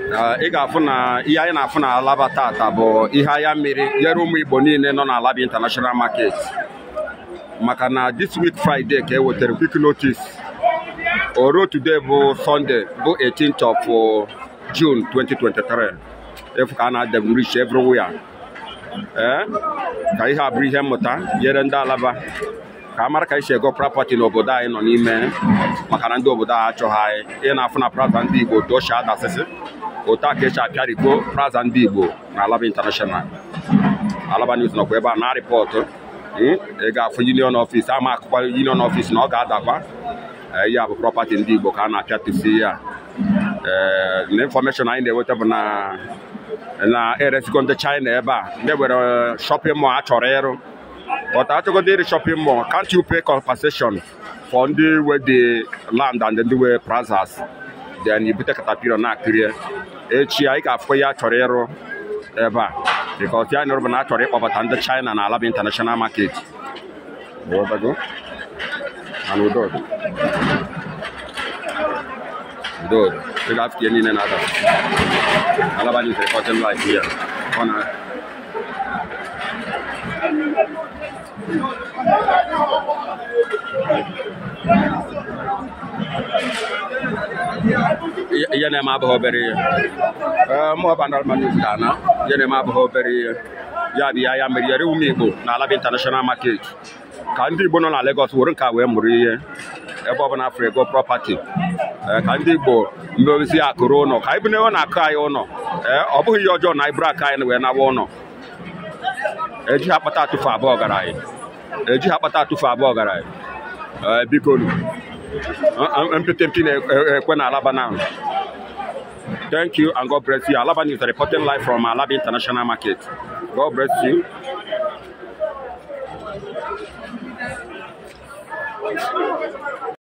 ị ga-afụ na ihe anyị na-afụ na alaba tata bụ ihe ahịa mmiri nyere ụmụ igbo niile nọ na alaba international market maka na this week friday ka e wetara quick notice oro today bụ sunday bụ 18th of june 2023 efu ka a na-adem rich everywhere ee ka ihe a bụrụ ihe mmụta nyere ndị alaba ka a mara ka esi ego prapọti n'obodo anyị nọ n'ime maka na ndị obodo anyị achọghị anyị ị na-afụ na praza ndị igbo doshi adasịsị otu a ka esi apịariko praza ndị igbo na alaba international alaba news nọkwa ebe a na rịpọtụ ị ga-afụ union office ama akụkwa union office na ọ ga-adakwa ya bụ prọpati ndị igbo ka a na-apịatụsi ya ee na infọmeshọn anyị na-enweta bụ na na eresigo ndị china ebe a ndị nwere shọpịn mọl a chọrọ ịrụ but achọgodo ịrị shọpịn mọl can't you pay compensation for ndị we the land and ndị we plazas then ibute katapilo na-akịrị echi anyị ga-afụ ya chọrọ ịrụ ebe a because ya nụrụ bụ na a chọrọ ịkpọbata ndị china na alaba international market Ghọtago? And udo dị. udo dị. ị ga-afụ ihe niile na-ada alaba news reporting live here ọ na ihe na-eme abụghị obere ihe ee mụ ọba normal news ga-ana ihe na-eme abụghị obere ihe ya bụ ya ya mere yere ụmụ igbo na alaba international market ka ndị igbo nọ na Lagos were nke a wee mụrụ ihe ebe ọbụla afọ ego prọpati ka ndị igbo mmezi akụrụ ụlọ ka anyị bụ na akụ anyị ụlọ ee ọ bụghị ihe ọjọọ na anyị bụrụ aka anyị wee nawa ụlọ ejighị akpata atụfu abụọ gara anyị ejighị akpata atụfu abụọ gara anyị ee biko mpịtị mpị na-ekwe na alaba now Thank you and God bless you. Alaba News reporting live from Alaba International Market. God bless you.